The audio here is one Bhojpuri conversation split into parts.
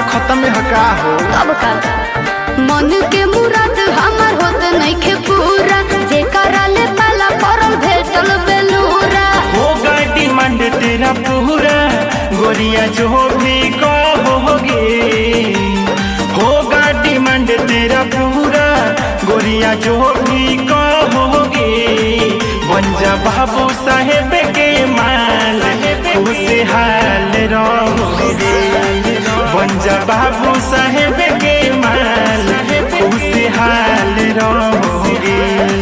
खत्म में हका हो अब का मन के मुराद हमर होत नइखे पूरा जे कराले पाला परल भेटल बेलूरा होगा डिमांड तेरा पूरा गोरिया जो भी कहोगे होगा डिमांड तेरा पूरा गोरिया जो भी कहोगे बंजा बाबू साहेब के माल खुशहाल रहोगे बंजा बाबू साहेब के माल खुशहाल रहोगे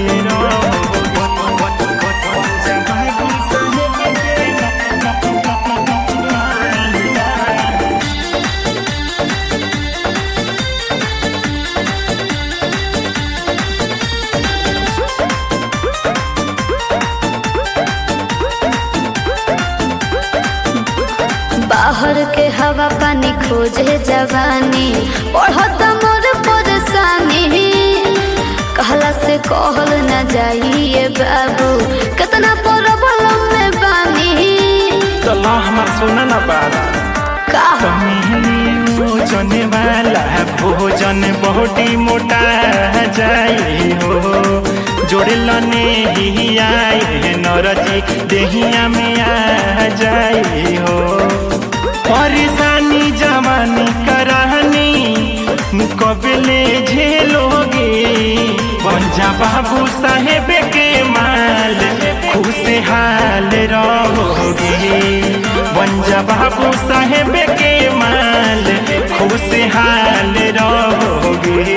बाहर के हवा पानी खोजे जवानी बढ़त मोर परेशानी कहला से कहल न जाइए बाबू कितना प्रॉब्लम में बानी चला हमार सुना ना बात का भोजन वाला भोजन बहुटी मोटा जाए हो जोड़े लने ही आए नरजी देहिया में आ जाए हो परेशानी जवानी करानी कबले झेलोगे पंजा बाबू साहेब के माल खुशहाल रहोगे पंजा बाबू साहेब के माल खुशहाल रहोगे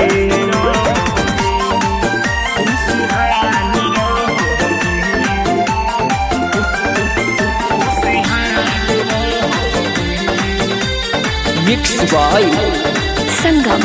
मिक्स बाय संगम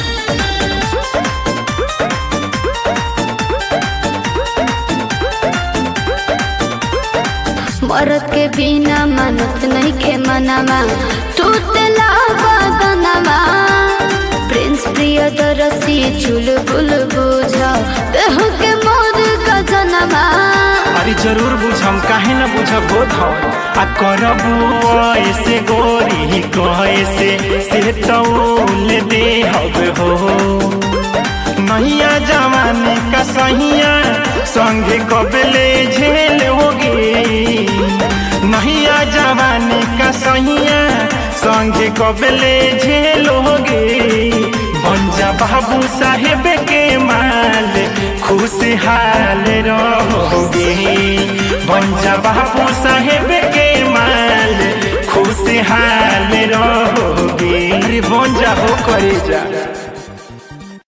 मरद के बिना मनत नहीं खे मनामा टूटला बदनमा प्रिंस प्रिय दरसी चुलबुल बुझ देह के मोर गजनमा अरे जरूर बुझम काहे न बुझब हो धन आ करबू ऐसे गोरी कैसे से तौल दे हब हो नैया जवानी का सहिया संगे कबले झेल होगी नैया जवानी का सहिया संगे कबले झेल होगी बंजा बाबू साहेब के माल खुशहाल रहोगे बंजा बाबू साहेब के माल खुशहाल रहोगे अरे बंजा हो करे जा